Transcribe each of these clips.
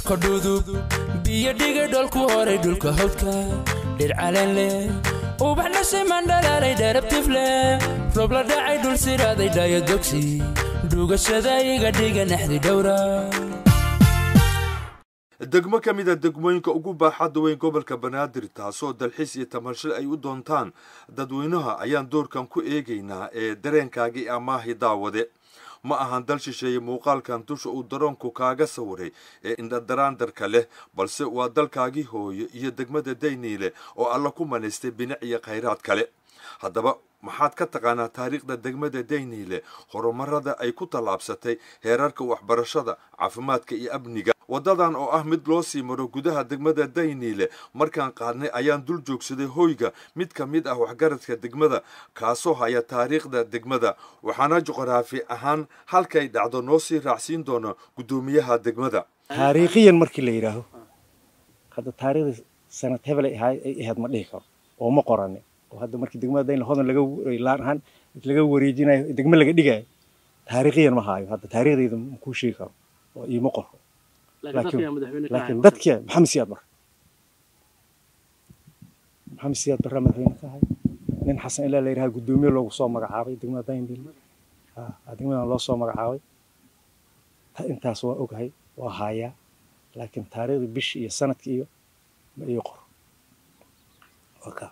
cirko dhudub biyo dhigay dholku horay dhulka hawdka dhir caleen leh ubax dhashay mandhalaalay dheerabtif leh roob la dhacay dhul siraaday dhaayo dogsi dhugashada iga dhiga naxdi dhowra degmo ka mid a degmooyinka ugu baaxadda weyn gobolka banaadir taasoo dalxiis iyo tamasho ay u doontaan dadweynaha ayaan doorkan ku eegaynaa ee dareenkaagii amaahi daawade ma ahan dal shisheeye muuqaalkan dusha uu daroonku kaaga sawiray ee indhadaraandarka leh balse waa dalkaagii hooyo iyo degmada dayniile oo alla ku manaystay binic iyo khayraad kale haddaba maxaad ka taqaanaa taariikhda degmada dayniile horumarada ay ku tallaabsatay heerarka waxbarashada caafimaadka iyo amniga waddadan oo ah mid loo sii maro gudaha degmada dayniile markaan qaadnay ayaan dul joogsaday hoyga mid ka mid ah waxgaradka degmada kaasoo haya taariikhda degmada waxaana juqraafi ahaan halkay dhacdo noo sii raacsiin doona guddoomiyaha degmada taariikhiyan markii la yidhaaho hadda taariikhda sanad hebel ay ahayd ma dhihi karo oo ma qorane oo hadda markii degmada daynile hodan laga laan ahaan laga wareejinayo degmo laga dhigayo taariikhiyan ma haayo hadda taariikhdayda ma kuu sheegi karo oo iima qoro laakiin dadka maxamed siyaad barre maxamed siyaad barre madaxweyne ka ahay nin xasan ilaa la yidhaha guddoomiye loogu soo magacaabay degmada daynil degmadan loo soo magacaabay intaas waa ogahay waa haayaa laakiin taariikhdii bishii iyo sanadkii iyo ma ii qoro waka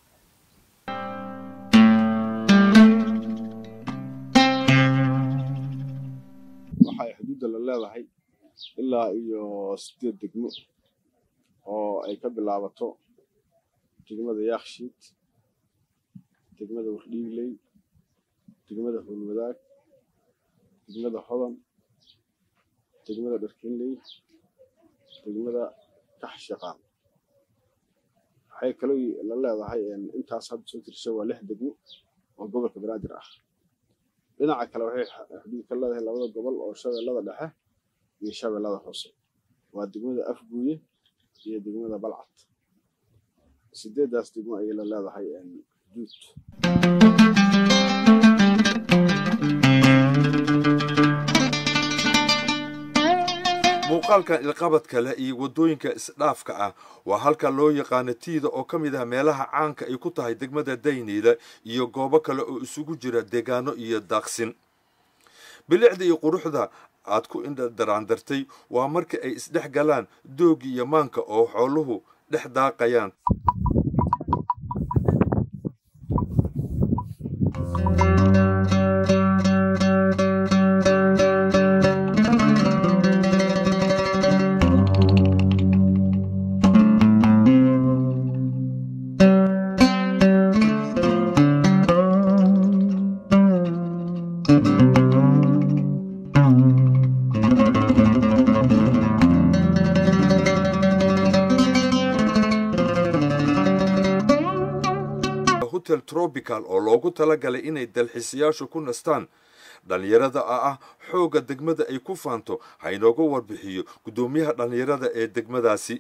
waxay xuduudda la leedahay ilaa iyo sideed degmo oo ay ka bilaabato degmada yaakshiid degmada wardhiigley degmada howlwadaag degmada hodan degmada dharkinley degmada kaxshaqaan waxay kaloo la leedahay intaas hadda soo tirsha waa lix degmo oo gobolka banaadir ah dhinaca kale waxay xuduud ka leedahay labada gobol oo shabeellada dhexe iyo shabeellada hoose waa degmada afguuye iyo degmada balcad sideedaas degmo ayay la leedahay xuduud muuqaalkan ilqabadka leh iyo waddooyinka isdhaafka ah waa halka loo yaqaano tiida oo ka mid ah meelaha caanka ay ku tahay degmada dayniile iyo goobo kale oo isugu jira deegaano iyo daaqsin bilicda iyo quruxda aad ku indhadaraandartay waa marka ay isdhex galaan doogi iyo maanka oo xooluhu dhex daaqayaan hotel tropical oo loogu talagalay inay dalxiisayaashu ku nastaan dhallinyarada a ah xoogga degmada ay ku faanto ha inooga warbixiyo guddoomiyaha dhallinyarada ee degmadaasi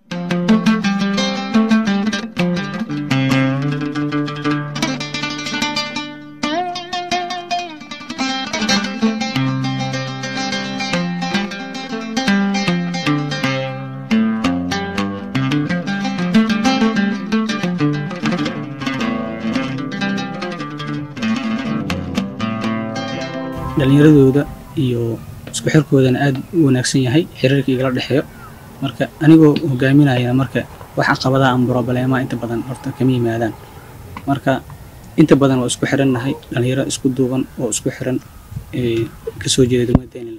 dhallinyaradooda iyo isku xirkoodana aad u wanaagsan yahay xiriirka igala dhexeeyo marka anigoo hogaaminaya marka wax caqabadaha ama brobleemaha inta badan horta kama yimaadaan marka inta badan waa isku xirannahay dhallinyaro isku duuban oo isku xiran kasoo jeeda degmada daynila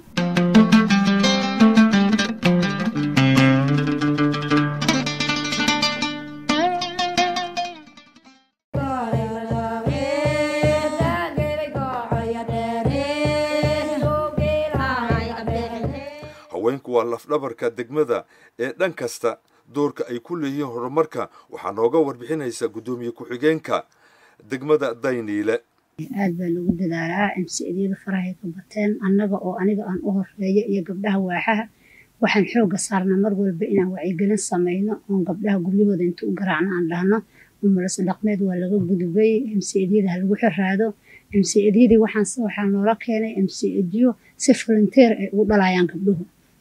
haweenku waa lafdhabarka degmada ee dhan kasta doorka ay ku leeyihiin horumarka waxaa nooga warbixinaysa guddoomiye ku-xigeenka degmada dayniile aad baa lagu dadaalaa imsi-adyada farahay ka bateen annaga oo aniga aan u horeeyo iyo gabdhaha waaxaha waxaan xooga saarnaa mar walba inaan wacyigelin samayno oon gabdhaha guryahooda inta u garaacno aan dhahno umulase dhaqmeed waa laga gudubay imsi-adyada ha lagu xiraado imsi-adyadii waxaa noola keenay imsi-adyo si volunteer ay ugu dhalayaan gabdhuhu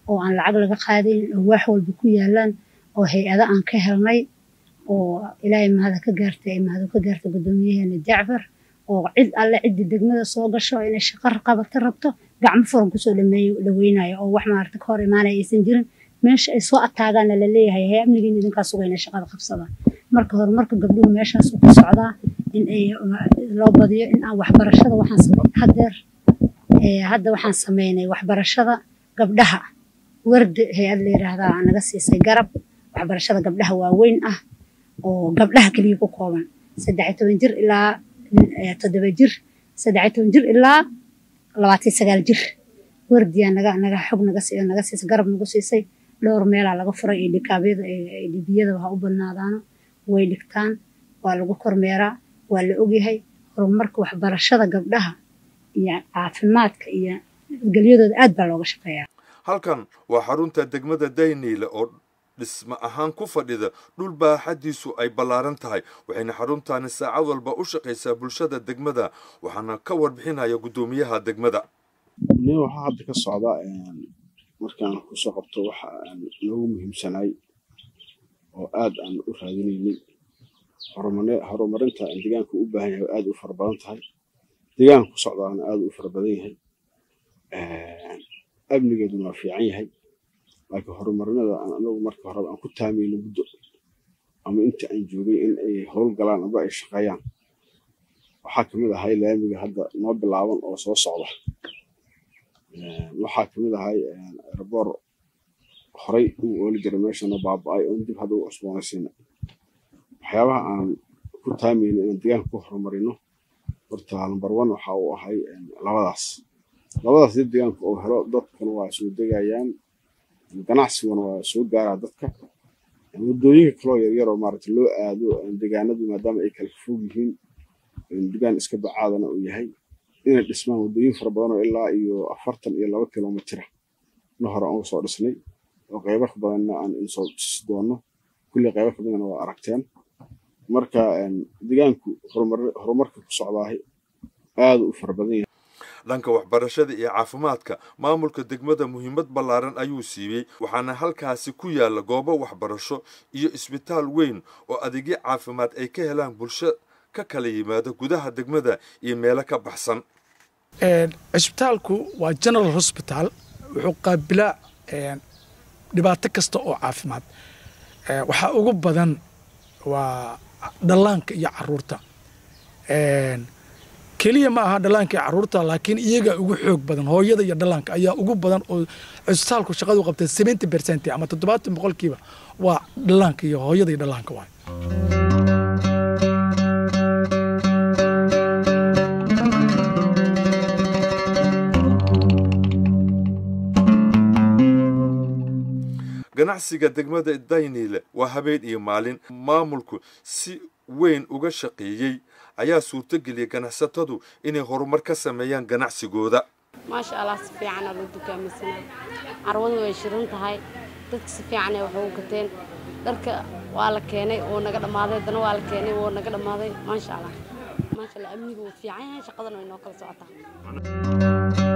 oo aan lacag laga qaadaynin oo wax walba ku yaalaan oo hay-ada aan ka helnay oo ilaahay mahada ka gaartay ay mahadu ka gaartay guddoomiyaheena jacfar oo cid alle ciddii degmada soo gasho inay shaqo qabata rabto gacmo furan kusoo dhameeyo dhaweynayo oo wax maarata ka hor imaanaya aysan jirin meesha ay soo ataagaana la leeyahay hay amnigiina idinkaa suga inay shaqada qabsadaan marka horumarka gabdhuhu meeshaas ku socdaa in ay loo badiyo in aan waxbarashada waxaan sameyn hadeer hadda waxaan sameynay waxbarashada gabdhaha wardi hay-ad la yiraahdaa naga siisay garab waxbarashada gabdhaha waaweyn ah oo gabdhaha keliya ku kooban saddex iyo toban jir ilaa toddoba jir saddex iyo toban jir ilaa labaatan iyo sagaal jir wardiyaa naga naga xog naga si naga siisay garab nagu siisay dhowr meelaa laga furay ee dhikaabyada ee dhibiyada ha u badnaadaano way dhigtaan waa lagu kormeeraa waa la ogyahay horumarka waxbarashada gabdhaha iyo caafimaadka iyo nabadgelyadooda aad baa looga shaqeeyaa halkan waa xarunta degmada dayniile oo dhisma ahaan ku fadhida dhul baaxadiisu ay ballaaran tahay waxayna xaruntaani saacad walba u shaqaysaa bulshada degmada waxaana ka warbixinaya guddoomiyaha degmada nin waxaa hadda ka socda markaan kusoo qabto waxa aan noogu muhiimsanay oo aad aan u raadinaynay horumarinta deegaanka u baahan yahay aad u fara badan tahay deegaanka ku socdaana aad u fara badan yahay amnigeeduna waa fiican yahay laakiin horumarinada aan anagu marka horeba aan ku taamayno muddo ama inta aan joogay in ay howlgalaan aba ay shaqeeyaan waxaa kamid ahay laamiga hadda noo bilaaban oo soo socda waxaa kamid ahay erboor horay uu ooli jiray meeshana baaba-ay oon dib hadda u cusboonaysiina waxyaabaha aan ku taamayno inaan deegaanka ku horumarino horta number one waxa uu ahay labadaas labadaas dib deegaanka uu helo dadkuna waa soo degayaan ganacsiguna waa soo gaaraa dadka waddooyinka kaloo yaryaroo maarata loo aado deegaanadu maadaama ay kala fog yihiin deegaan iska bacaadana uu yahay inay dhismaan waddooyin fara badan oo ilaa iyo afartan iyo laba kilomitira na hore aan usoo dhisnay oo qaybo ka badanna aan insoo dhisi doono kulli qaybo ka badanna waa aragteen marka deegaanku horumarka ku socdaahay aad u fara badan yahay dhanka waxbarashada iyo caafimaadka maamulka degmada muhiimad ballaaran ayuu siiyey waxaana halkaasi ku yaalla goobo waxbarasho iyo isbitaal weyn oo adeegyo caafimaad ay ka helaan bulsho ka kala yimaada gudaha degmada iyo meelo ka baxsan cisbitaalku waa general hosbital wuxuu qaabilaa dhibaato kasta oo caafimaad waxaa ugu badan waa dhallaanka iyo caruurta keliya ma aha dhallaanka iyo caruurta laakiin iyaga ugu xoog badan hooyada iyo dhallaanka ayaa ugu badan oo cisbitaalku shaqadu qabtay seventy percent ama toddobaatan boqolkiiba waa dhallaanka iyo hooyada iyo dhallaanka waay ganacsiga degmada dayniile waa habeen iyo maalin maamulku si weyn uga shaqeeyey ayaa suurtogeliyay ganacsatadu inay horumar ka sameeyaan ganacsigooda maasha allah si fiicana loo dukaamaysanaa carwadu way shirin tahay dadka si fiicanay wax ugu gateen dharka waa la keenay oo naga dhammaaday haddana waa la keenay oo naga dhammaaday maasha allah maasha allah amnigu wuu fiican yahay shaqadana way noo kala socotaa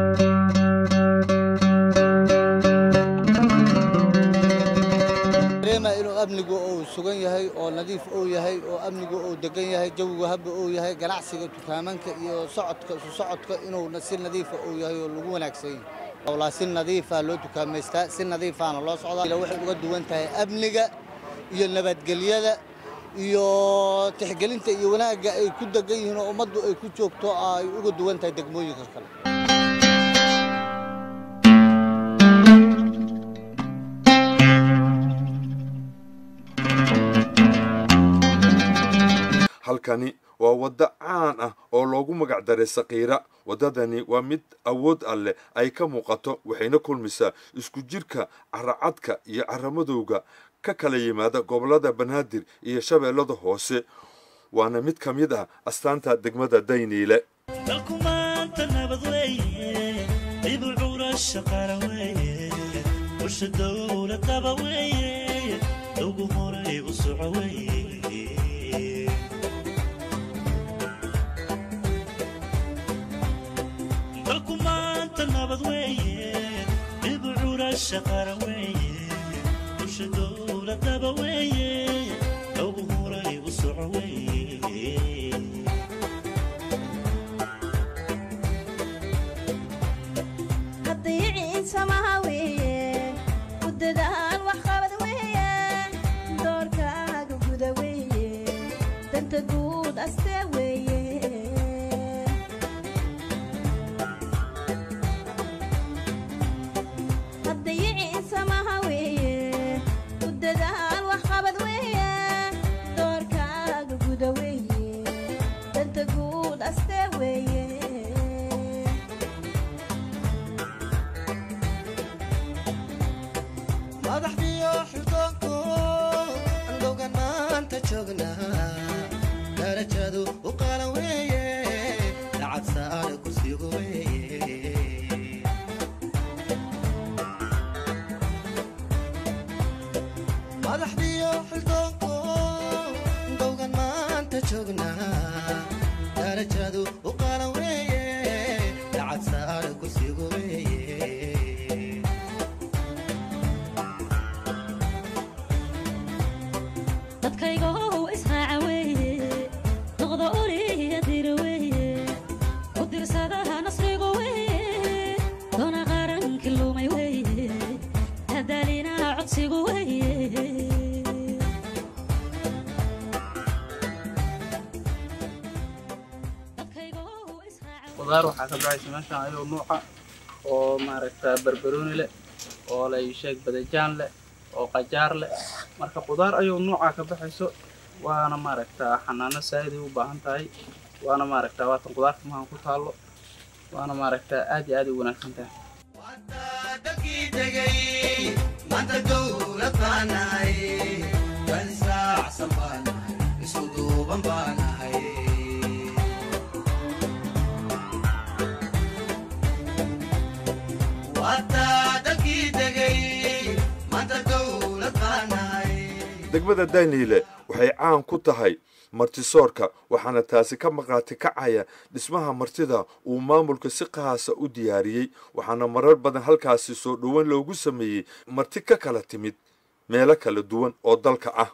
inuu amnigu uu sugan yahay oo nadiif uu yahay oo amnigu uu degan yahay jawigu habba uu yahay ganacsiga dukaamanka iyo socodka isu socodka inuu si nadiifa uu yahay oo lagu wanaagsan yahay howlaa si nadiifa loo dukaamaystaa si nadiifaana loo socdaa waxay uga duwan tahay amniga iyo nabadgelyada iyo tixgelinta iyo wanaagga ay ku degan yihiin oo ummaddu ay ku joogto ay uga duwan tahay degmooyinka kale halkani waa waddo caan ah oo loogu magac daray sakiira waddadani waa mid awood alleh ay ka muuqato waxayna kulmisaa isku jirka caracadka iyo caramadowga ka kala yimaada gobollada banaadir iyo shabeellada hoose waana mid ka mid ah astaanta degmada dayniile dalku maanta nabad weeye dib u cura madasha qara weeye bulsha dowladaba weeye loogu huray u soco weeye haddayiciin samaha weeye ku dadaal waxqabad weeye doorkaaga guda weeye danta guud astee weeye haddayiciin samaha weeye ku dadaal waxqabad weeye doorkaaga guda weeye danta guud astee weeye madaxdiyo xildoonku andhowgan maanta joognaa darajadu u qaalan weeye lacag saare kursigu weeye madaxdiyo xildoonku andhowgan maanta joognaa darajadu u qaalan weeye lacag saare kursigu weeye dadkaygow israaca weeye noqda oliya dira weeye u dirsadaha nasrigu weeye doona qaranki lumay weeye hadaalinaha codsigu weeye qudaar waxaa ka baxaysa meeshaan ayuu nuuca oo maaragta barbarooni leh oo la sheeg badajaan leh oo qajaar leh marka qudaar ayuu nuuca ka baxayso waana maaragta xanaano saa'iday u baahan tahay waana maaragta waatan qudaarta mahan ku taallo waana maaragta aad iyo aad u wanaagsan tahay dadkii tegey maanta dowlad baanahay dad israacsan baanahay isu duuban baanahay wataa dadkii tegey maanta dowlad baanahay degmada daniile waxay caan ku tahay martisoorka waxaana taasi ka maqaati kacaya dhismaha martida uu maamulka si qaasa u diyaariyey waxaana marar badan halkaasi soo dhowan loogu sameeyey marti ka kala timid meelo kala duwan oo dalka ah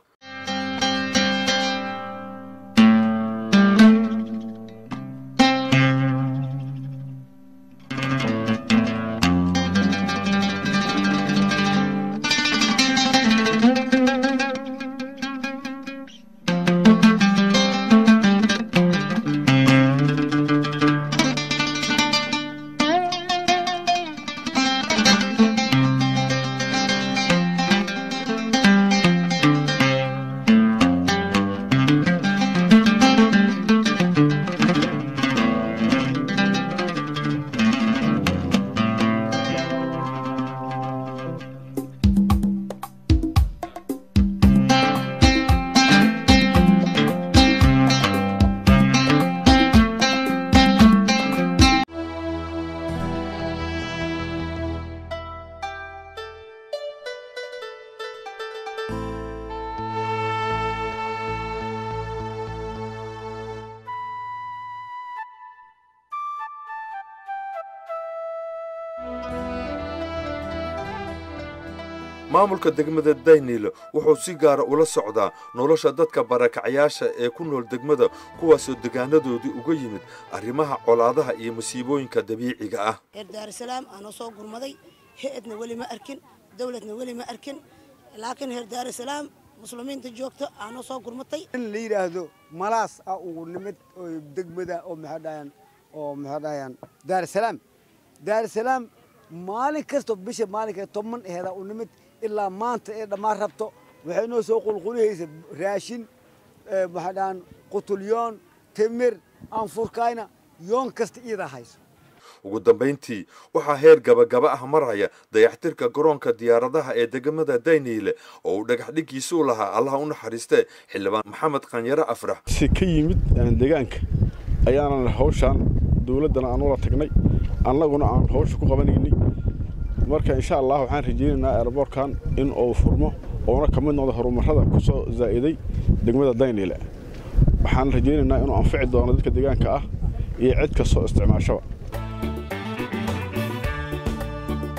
maamulka degmada daynil wuxuu si gaara ula socdaa nolosha dadka barakacyaasha ee ku nool degmada kuwaasoo degaanadoodii uga yimid arrimaha colaadaha iyo masiibooyinka dabiiciga ah reer daarusalaam aanoo soo gurmaday he-adna weli ma arkin dowladna weli ma arkin laakiin reer daarusalaam muslimiinta joogto aanoo soo gurmatay in la yidhaahdo malaas ah ugu nimid oo degmada oo maxaa dhahayaan oo maxaa dhahayaan daarusalaam daarusalaam maalin kasta bisha maalinka toban eheeda u nimid ilaa maanta ee dhammaan rabto waxay noo soo qulqulihaysa raashin maxaa dhahaan qutulyoon timir aanfurkayna yoon kasta iyadaa hayso ugu dambayntii waxaa heer gabagaba ah maraya dayaxtirka garoonka diyaaradaha ee degmada dayniile oo uu dhagaxdhigiisa u lahaa allaha u naxariistee xildhibaan maxamed qanyare afrax si ka yimid deegaanka ayaanan hawshaan dowladdana aan ula tagnay annaguna aan hawsha ku qabanaynay marka insha allah waxaan rajaynaynaa aeroboortkan in uu furmo oona ka mid noqdo horumarada ku soo zaa'iday degmada dayniile waxaan rajaynaynaa inuu anfici doono dadka deegaanka ah iyo cid kastoo isticmaashaba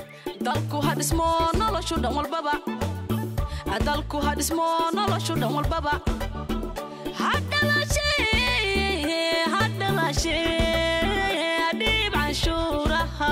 dalku ha dhismo noloshu dhan walbaba dalku ha dhismo noloshu dhan walbaba ha dhalashe ha dhalashe dhiib canshuuraha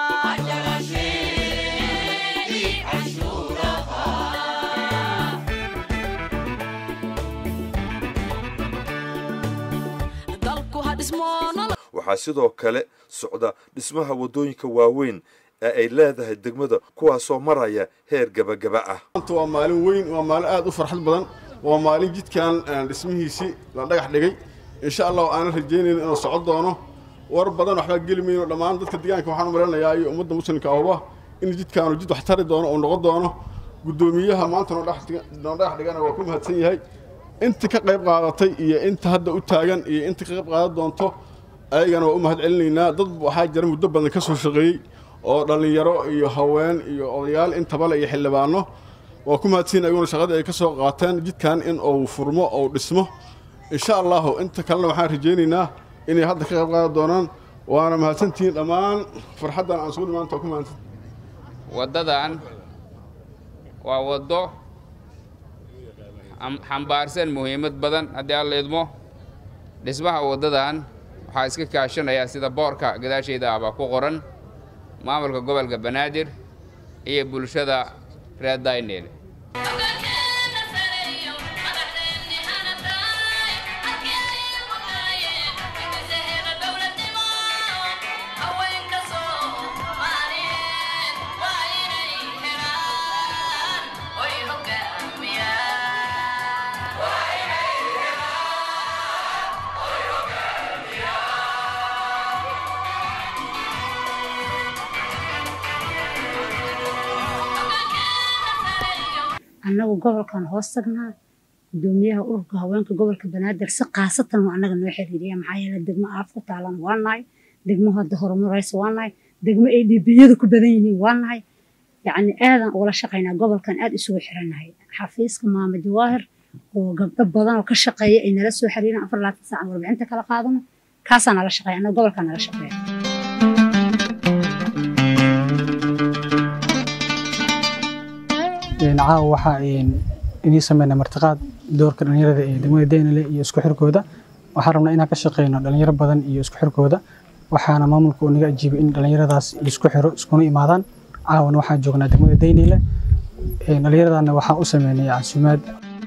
dalku ha dhismo noloshu waxaa sidoo kale socda dhismaha waddooyinka waaweyn ee ay leedahay degmada kuwaasoo maraya heer gebagaba ah maanta waa maalin weyn waa maalin aad u farxad badan waa maalin jidkan aan dhismihiisii la dhagax dhigay insha allah aanan rajaynayno inuu socon doono war badan waxbaa geli mayno dhammaan dadka deegaanka waxaan u maleynayaa iyo ummadda muslimka ahuba in jidkaanu jid wax tari doono uu noqon doono guddoomiyaha maanta noo dhagax dhiga- noo dhagax dhigana waa ku mahadsan yahay inta ka qayb qaadatay iyo inta hadda u taagan iyo inta ka qayb qaadan doonto ayagana waa u mahad celinaynaa dad waxaa jira muddo badan ka soo shaqeeyey oo dhallinyaro iyo haween iyo odayaal intabale iyo xildhibaano waa ku mahadsan ayaguna shaqadii ay ka soo qaateen jidkan in uu furmo ou dhismo insha allahu inta kalena waxaan rajaynaynaa inay hadda ka qayb qaadan doonaan waana mahadsantihiin dhammaan farxaddan aan sugu maanta waa ku mahadsan waddadan waa waddo am- xambaarsan muhiimad badan haddii aan la idmo dhismaha waddadan waxaa iska kaashanaya sida boorka gadaashayda ah baa ku qoran maamulka gobolka banaadir iyo bulshada reer dayneel annagu gobolkan hoos tagnaa gudoomiyaha ururka haweenka gobolka banaadir si khaasatan waa annaga noo xiriiriya maxaa yeele degmo aaf ku taalan waa nahay degmo hadda horumaraysa waa nahay degmo ay dhibiyadu ku badan yihiin waa nahay yacni aadan ugala shaqaynaa gobolkan aad isugu xirannahay xafiiska maama jawaahir oo gabdho badan oo ka shaqeeya ay nala soo xiriiraan afar laatan saacan warbixinta kala qaadano kaasaa nala shaqeeya annaga gobolkaa nala shaqeeya caawa waxaa inii sameynaa martiqaad doorka dhalinyarada ee degmada daynale iyo isku xirkooda waxaan rabnaa inaan ka shaqeyno dhalinyaro badan iyo isku xirkooda waxaana maamulka uu naga ajiibay in dhalinyaradaas isku xiro iskuna imaadaan caawana waxaan joognaa degmada daynale dhalinyaradana waxaan u sameynay casuumaad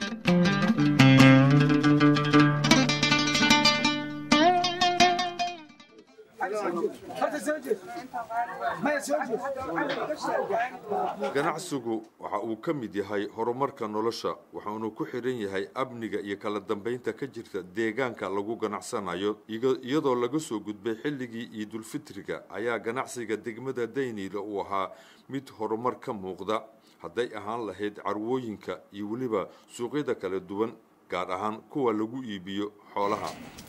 ganacsigu waxa uu ka mid yahay horumarka nolosha waxaanu ku xidhan yahay amniga iyo kala dambeynta ka jirta deegaanka lagu ganacsanayo iga- iyadoo laga soo gudbay xilligii ciidulfitriga ayaa ganacsiga degmada dayniile uu ahaa mid horumar ka muuqda hadday ahaan lahayd carwooyinka iyo weliba suuqyada kala duwan gaar ahaan kuwa lagu iibiyo xoolaha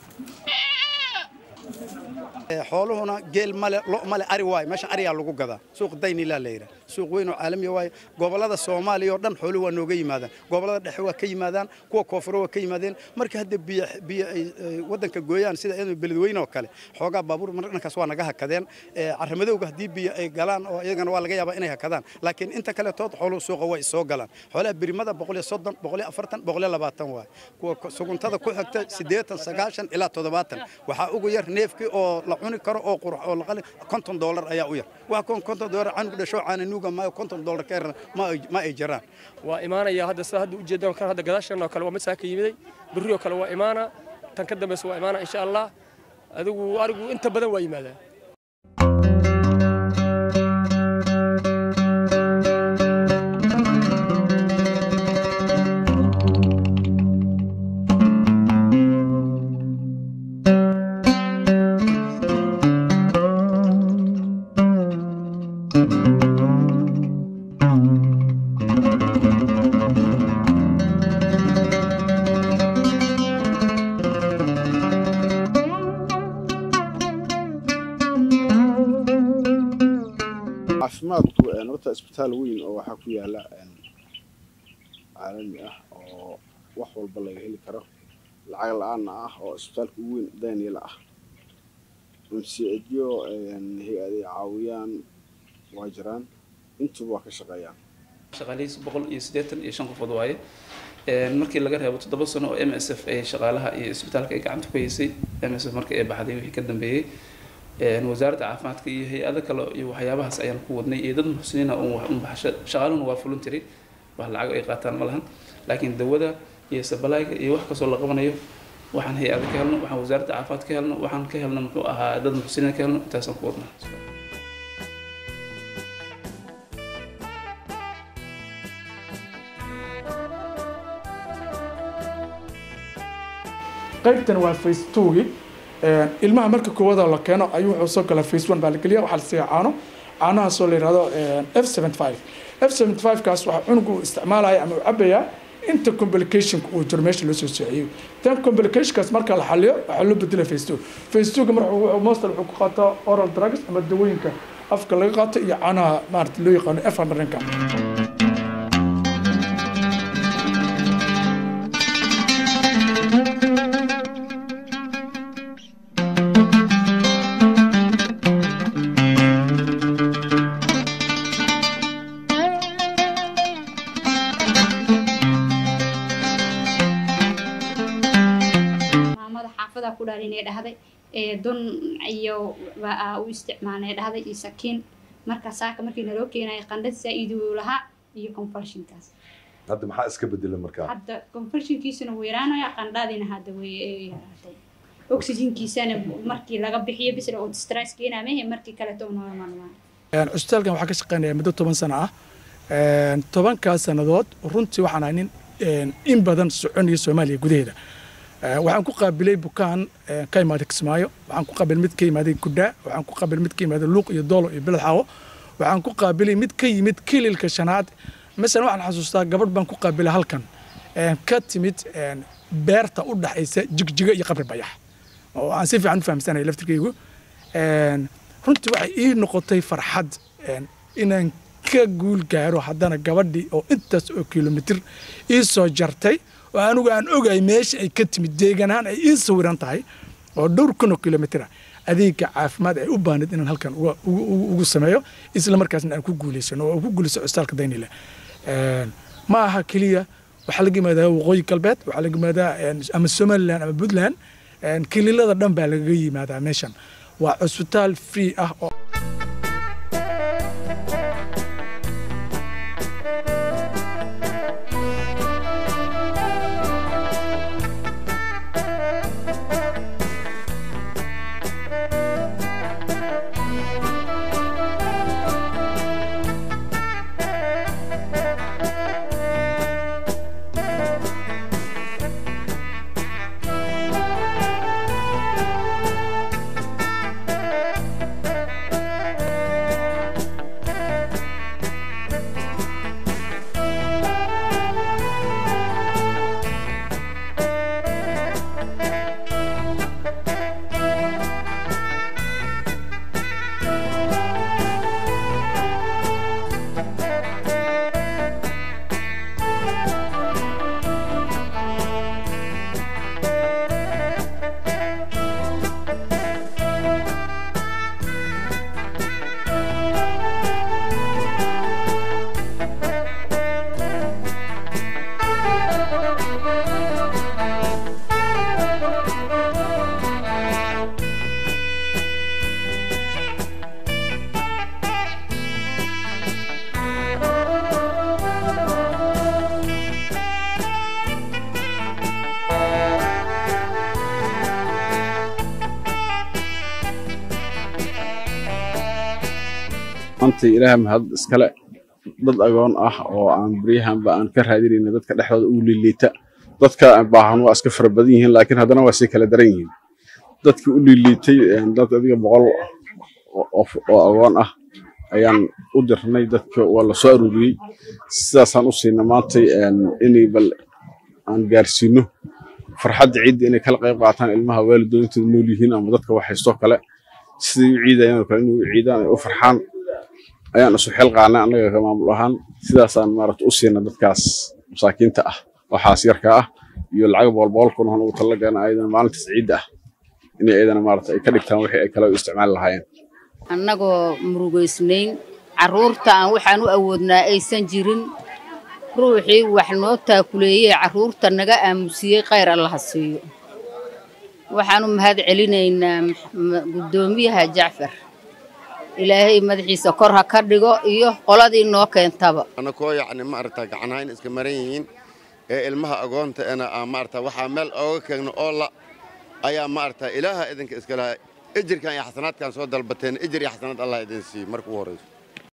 xooluhuna geel male lo male ari waaye meesha ariyaa lagu gadaa suuq daynilaa la yidhaha suuq weyn oo caalamiya waaye gobollada soomaaliya oo dhan xooluhu waa nooga yimaadaan gobollada dhexe waa ka yimaadaan kuwa koonfuro waa ka yimaadeen marka hadda biyo biyo ay ay waddanka gooyaan sida iyadoo beledweyne oo kale xoogaa baabuur mar dhankaas waa naga hakadeen Ee, carramadowga haddii biyo ay galaan oo iyagana waa laga yaabaa inay hakadaan laakiin inta kale tood xooluhu suuqa way soo galaan xoolaha birimada boqol iyo soddon boqol iyo afartan boqol iyo labaatan waaye kuwa ku- suguntada ku xigta siddeetan sagaashan ilaa toddobaatan waxaa ugu yar neefkii oo la cuni karo oo qurux oo la qali konton doolar ayaa u yar waa kon konton doolar canugu dhasho caana nuuga maayo konton doolar ka yarna ma ay- ma ay jiraan waa imaanaya hadda sida hadda ujeedaan kan hadda gadaashan oo kale waa mid saaka yimiday berri oo kale waa imaana tan ka dambaysa waa imaana insha allah adigu arigu inta badan waa yimaadaa caafimaadku een, horta isbitaal weyn oo waxaa ku yaala een, caalami ah oo wax walba laga heli karo lacag la-aanna ah oo isbitaalka ugu weyn daniel ah mcedyo hay-aday caawiyaan waa jiraan intuba waa ka shaqeeyaan shaqaalihiis boqol iyo siddeetan iyo shan qofood waaye Een, markii laga reebo toddoba sano oo m s f ay shaqaalaha iyo isbitaalka ay gacanta ku haysay m s f markii ay baxday wixii ka dambeeyey Een, wasaaradda caafimaadka iyo hay-ado kale iyo waxyaabahaas ayaan ku wadnay iyo dad muxsiniina un wax un baxsha shaqaaluhuna waa voluntary wax lacag ay qaataan ma lahan laakiin dawada iyo sabalayga iyo wax kastoo la qabanayo waxaan hay-ada ka helno waxaan wasaaradda caafimaad ka helno waxaan ka helno muxuu ahaa dad muxsiniina ka helno intaasaan ku wadnaa qaybtan waa face twogi ilmaha marka koowaada la keeno ayuu wuxuu soo galaa face one baa la geliya waxaa la siiya caano caanahaasoo la yihahdo f seventy five f seventy five kaas waxaa cunugu uu isticmaalaya ama uu cabayaa inta complicationka uu jiro meesha loo soo sociyey tan complicationkaas marka la xaliyo waxaa loo bedela face two face twoga marka wuxuu mostal wuxuu ku qaataa oral drugs ama dawooyinka afka laga qaato iyo caanaha maarata loo yaqaano f hundredka maamada xaafada ku dhalin ee dhahday ee dun iyo baa u isticmaalnay dhahday iyo sakiin marka saaka markii naloo keenay qandhad saa-iidi uu lahaa iyo convulsionkaas hadda maxaa iska bedela markaa hadda convulsionkiisuna wuu yaraanaya qandhadina hadda way ee yaraatay oxygenkiisana markii laga bixiyo bisla oo stress keenaa mehe markii kaleto normal waa cusbitaalkan waxaa ka shaqeynaya muddo toban sano ah Een, tobankaas sannadood runtii waxaan ahay nin een, in badan soconaya soomaaliya gudaheeda Ee, waxaan ku qaabilay bukaan ee, ka imaaday kismaayo waxaan ku qaabilay mid ka imaaday gudhaa waxaan ku qaabilay mid ka imaaday luuq iyo doolo iyo beled xaawo waxaan ku qaabilay mid ka yimid kililka shanaad masalan waxaan xasuustaa gabadh baan ku qaabilay halkan een, ka timid een, beerta u dhaxaysa jigjiga iyo qabri bayax oo aan si fiican u fahamsanaya laftirkaygu Een, runtii waxay ii noqotay farxad een, inaan ka guul gaaro haddana gabadhii oo intaas oo kilomitir ii soo jartay oo anigu aan ogahay meesha ay ka timid deegaan ahaan ay ii sawiran tahay oo dhowr kun oo kilomitir ah adeegga caafimaad ay u baanid inaan halkan uga- ugu ugu- ugu sameeyo isla markaasna aan ku guulaysano oo aan ku guulayso cusbitaalka daynile Een, ma aha keliya waxaa laga yimaadaa waqooyi galbeed waxaa laga yimaadaa een, ama somaliland ama puntland een, kililada dhan baa lagaga yimaadaa meeshan waa cusbitaal free ah oo maanta ilaaha mahad iskale dad agoon ah oo aan beryahanba aan ka raadinayna dadka dhexdooda ugu liiliita dadka baahan waa iska fara badan yihiin laakiin haddana waa sii kala daran yihiin dadkii u liiliitay een, dad adiga boqol oo- oo oo agoon ah ayaan u dirnay dadka waa la soo aruuriyey sidaasaan u siina maantay een, inay bal aan gaarsiino farxadda ciidda inay kala qayb qaataan ilmaha waalidooyintooda nool yihiin ama dadka wax haystoo kale siday u ciidayaan oo kale inay u ciidaan ay u farxaan ayaan isu xil qaadnay annaga ka maamul ahaan sidaasaan maarata u siina dadkaas masaakiinta ah waxaas yarka ah iyo lacag boqol boqol kun oo ugu talagalna ayadana maalintaas ciidda ah inay ayadana maarata ay ka dhigtaan wixii ay kale u isticmaali lahaayeen annagoo murugaysnayn carruurtaan waxaan u awoodnaa aysan jirin ruuxii wax noo taakuleeyey carruurta naga aamusiyey khayr allaha siiyo waxaanu mahad celinaynaa guddoomiyaha jacfar ilaahay madaxiisa kor ha ka dhigo iyo qoladii noo keentaba anakoo yacni maaragta gacanhayn iska maran yihiin ee ilmaha agoonta ena aan maaragta waxaa meel ooga keegno oo la ayaa maaragta ilaaha idinka iska lahaa ejirkan iyo xasanaadkan soo dalbateen ejir iyo xasanaad allah idin siiyo marka ugu horrayso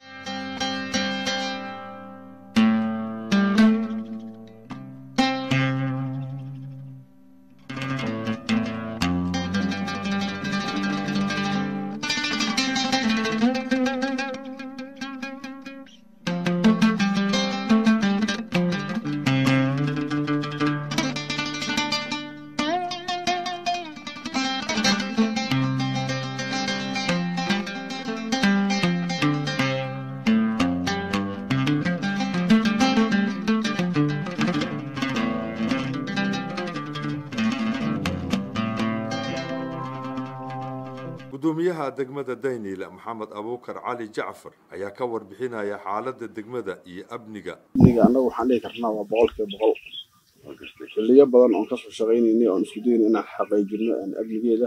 gudoomiyaha degmada daynile maxamed abuukar cali jacfar ayaa ka warbixinaya xaaladda degmada iyo amniga amniga annagu waxaan dhihi karnaa waa boqolkiiba boqol xilliyo badan oon kasoo shaqaynaynay oon isku dayna inaan xaqiijino amnigeeda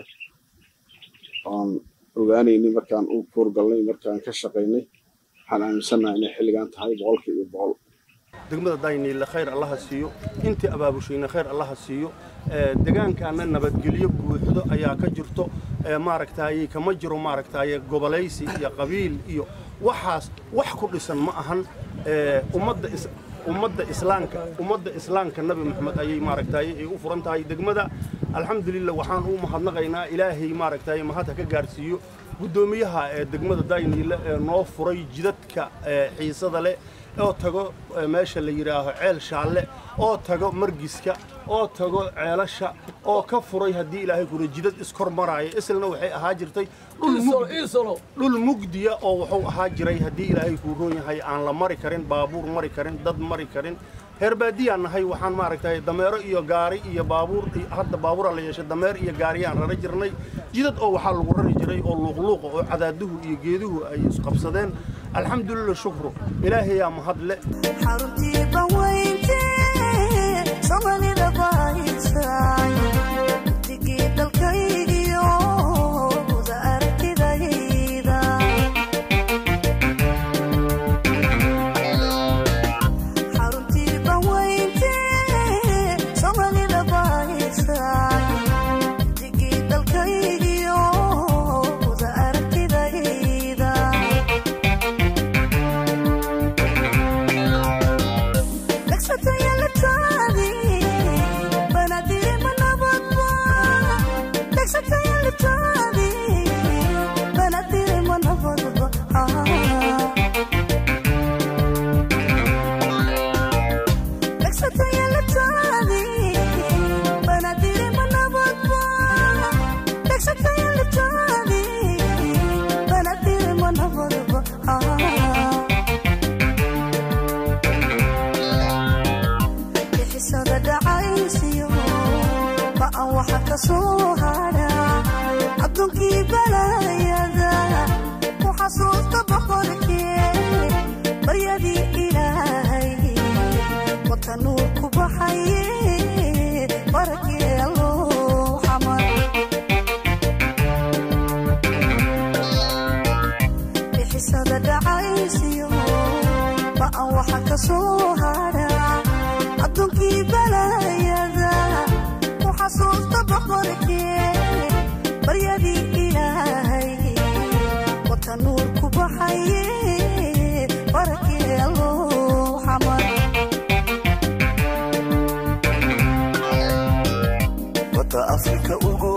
oon ogaanaynay markaan u kuurgalnay markaan ka shaqaynay waxaan aaminsannahay inay xilligan tahay boqolkiiba boqol degmada dayniile khayr allaha siiyo intii abaabushayna khayr allaha siiyo degaankaana nabadgelyo buuxdo ayaa ka jirto maaragtaaye kama jiro maaragtaaye gobolaysi iyo qabiil iyo waxaas wax ku dhisan ma ahan ummadda ummadda islaamka ummadda islaamka nabi maxamed ayay maaragtaaye ay u furan tahay degmada alxamdulilah waxaan u mahadnaqaynaa ilaahay maaragtaaye mahad ha ka gaarsiiyo guddoomiyaha ee degmada dayniile ee noo furay jidadka xiisada leh oo tago meesha la yidhaaho ceel shaalle oo tago margiska oo tago ceelasha oo ka furay haddii ilaahay kuna jidad iskor maraayo islna waxay ahaa jirtay dhul mugdiya oo wuxuu ahaa jiray haddii ilaahay kuu roon yahay aan la mari karin baabuur mari karin dad mari karin reer baadiyaan nahay waxaan maaragtay dameero iyo gaari iyo baabuur hadda baabuura la yeeshay dameer iyo gaariyaan rara jirnay jidad oo waxaa lagu rari jiray oo luuqluuqa oo cadaaduhu iyo geeduhu ay isqabsadeen alxamdulilah shukru ilaahayaa mahadle somalida bahaysay digii dalkaygiyo wada aragtidayda xaruntii banweynte somalida bahaysay digii dalkaygiyo wada aragtidayda bixisada dhacaysiyo ba'an waxa ka soo hadha adduunkii balayada ku xasuusta boqorkee baryadii ilaahay wata nuur ku baxaye barakee alloo xamar bixisada dhacaysiyo ba'an waxa ka soo hadha adduunkii balayada ku xasuusta boqorkee baryadii ilaahay wata nuur ku baxaye barakee alloo xamar wata afrika ugu